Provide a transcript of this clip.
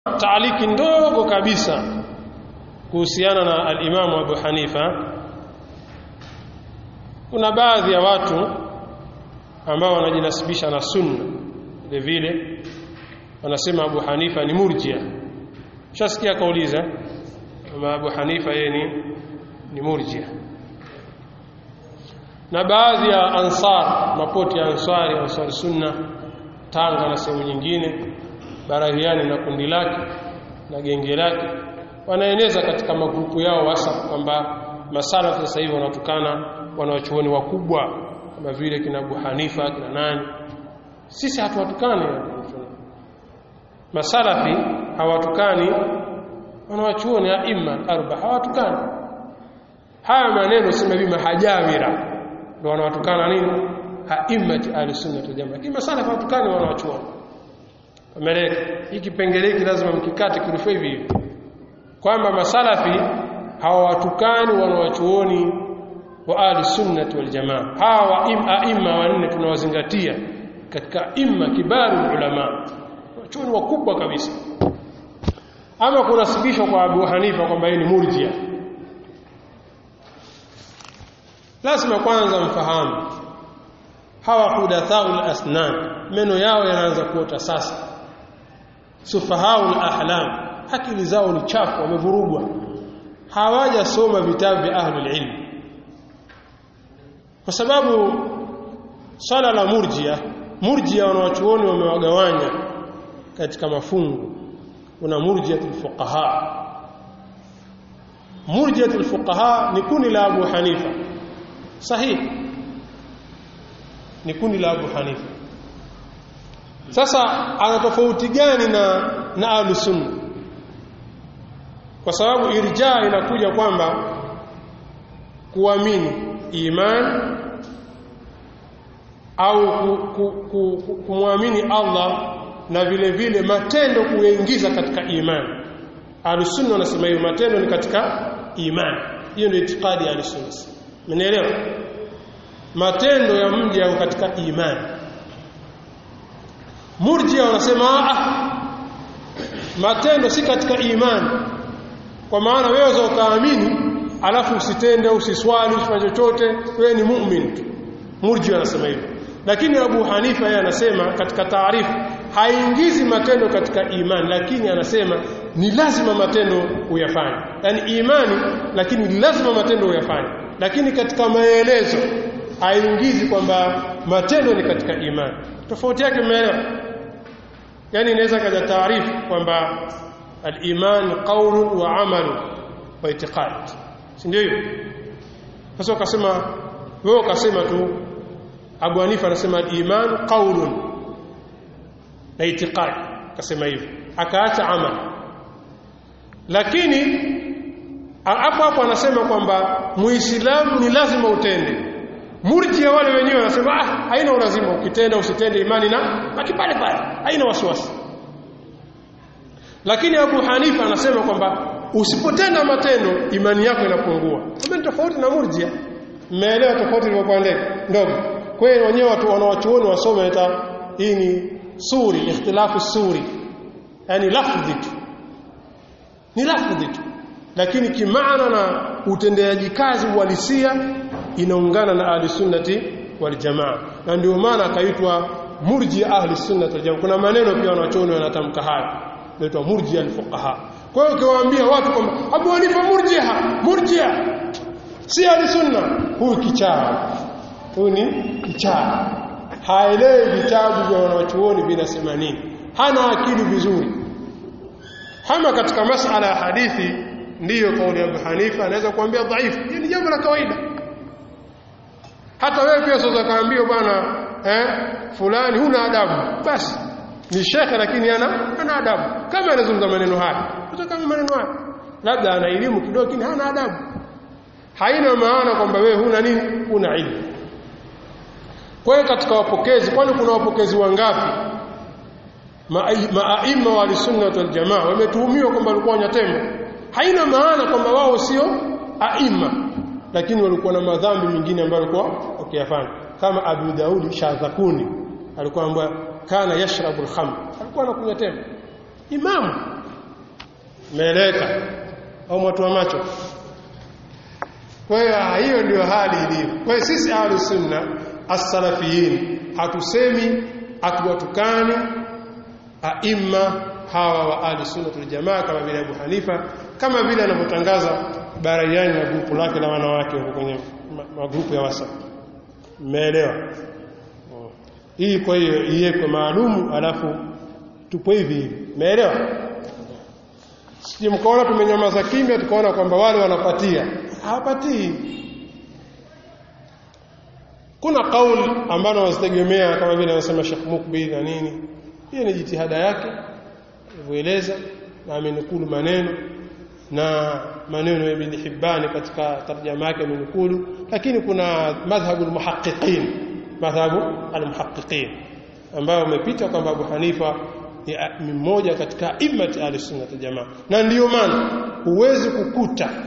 taaliki ndogo kabisa kuhusiana na al-Imamu Abu Hanifa kuna baadhi ya watu ambao wanajinasibisha na sunna vile vile wanasema Abu Hanifa ni murjia shasikia kauliza kama Abu Hanifa yeye ni ni murjia na baadhi ya ansar mapoti ya ansari ansar sunna Tanga na sehemu nyingine Barahiani na kundi lake na genge lake wanaeneza katika magrupu yao WhatsApp kwamba masalafu sasa hivi wanatukana wanawachuoni wakubwa kama vile kina Abu Hanifa kina nani sisi hatuwatukani masalafi hawatukani wanawachuoni aima arba hawatukani haya maneno sema hivi mahajawira ndio wanawatukana nini haimati ahlusunna wal jamaa lakini masalafi hawatukani wanawachuoni Ameleka hiki kipengele hiki lazima mkikate kirufu hivi hivi kwamba masalafi hawawatukani wanawachuoni wa ahli sunnah wal jamaa hawa aima wanne tunawazingatia katika imma kibaru ulama wachuoni wakubwa kabisa ama kunasibishwa kwa Abu Hanifa kwamba yeye ni murjia lazima kwanza mfahamu hawa hudathaul asnan meno yao yanaanza kuota sasa sufahaul ahlam akili zao ni chafu wamevurugwa hawajasoma vitabu vya ahlul ilm kwa sababu swala la murjia murjia wanawachuoni wamewagawanya katika mafungu kuna murjiatul fuqaha murjiatul fuqaha ni kundi la Abu Hanifa sahihi ni kundi la Abu Hanifa sasa ana tofauti gani na na ahlus sunna kwa sababu irja inakuja kwamba kuamini iman au kumwamini Allah na vile vile matendo kuingiza katika iman ahlus-sunna wanasema hiyo matendo ni katika iman hiyo ndio itikadi ya ahlus-sunna mnaelewa matendo ya mja yako katika iman murjia wanasema ah matendo si katika iman kwa maana wewe ukaamini alafu usitende usiswali usifanye chochote wewe ni muumini tu murji anasema hivyo lakini Abu Hanifa yeye anasema katika taarifu haingizi matendo katika imani lakini anasema ni lazima matendo uyafanye yani imani lakini lazima matendo uyafanye lakini katika maelezo haingizi kwamba matendo ni katika imani tofauti yake umeelewa yani inaweza kaja taarifu kwamba al-iman qawlun wa amalun wa i'tiqad si ndio hiyo sasa ukasema wewe ukasema tu Abu Hanifa anasema al-iman qawlun na i'tiqad akasema hivyo akaacha amal lakini hapo hapo anasema kwamba muislamu ni lazima utende murjia wale wenyewe wanasema ah haina ulazima ukitenda usitende imani na baki pale pale haina wasiwasi lakini Abu Hanifa anasema kwamba usipotenda matendo imani yako inapungua kama ni tofauti na murjia mmeelewa tofauti ilivyokuwa ndogo kwa hiyo wenyewe watu wanawachuoni wasome hata hii ni suri ikhtilafu suri yani lafdhi tu ni lafdhi tu lakini kimaana na utendeaji kazi uhalisia inaungana na ahli sunnati wal jamaa na ndio maana akaitwa murji ahli sunnati wal jamaa kuna maneno pia wanachuoni wanatamka haya inaitwa murji al fuqaha kwa hiyo ukiwaambia watu kwamba Abu Hanifa murjiha murjia si ahli sunna huyu kichaa huyu ni kichaa haelewi vitabu vya wanachuoni vinasema nini hana akili vizuri hama katika masala ya hadithi ndiyo kauli ya Abu Hanifa anaweza kuambia dhaifu hii ni jambo la kawaida hata wewe pia sasa kaambiwa bwana eh fulani huna adabu basi ni shekhe lakini ana ana adabu kama anazungumza maneno haya hata kama maneno haya labda ana elimu kidogo lakini hana adabu haina maana kwamba wewe huna nini huna ilmu kwa hiyo katika wapokezi kwani kuna wapokezi wangapi maaima wa sunna wal jamaa wametuhumiwa kwamba walikuwa wanyatembo haina maana kwamba wao sio aima lakini walikuwa na madhambi mengine ambayo walikuwa wakiyafanya kama Abu Daudi Shadhakuni alikuwa ambaye kana yashrabu al-khamr alikuwa anakunywa tembe imamu Umeeleweka au mwatu wa macho? Kwa hiyo hiyo ndio hali ilivyo. Kwa hiyo sisi ahlus sunna as-salafiyin hatusemi hatuwatukani aima hawa wa ahli sunna wal jamaa kama vile Abu Hanifa kama vile anavyotangaza Barayani na grupu lake la wanawake huko kwenye magrupu ya WhatsApp. Mmeelewa? Hii kwa hiyo iwekwe maalumu alafu tupo hivi hivi. Umeelewa? Sije mkaona tumenyamaza kimya tukaona kwamba wale wanapatia. Hawapatii. Kuna kauli ambalo wazitegemea kama vile anasema Sheikh Mukbil na nini. Hiyo ni jitihada yake alivyoeleza na amenukulu maneno na maneno ya Ibn Hibban katika tarjama yake amenukulu lakini kuna madhhabu almuhaqqiqin madhhabu almuhaqqiqin ambao umepita kwamba Abu Hanifa ni mmoja katika imati ahli sunna jamaa na ndiyo maana huwezi kukuta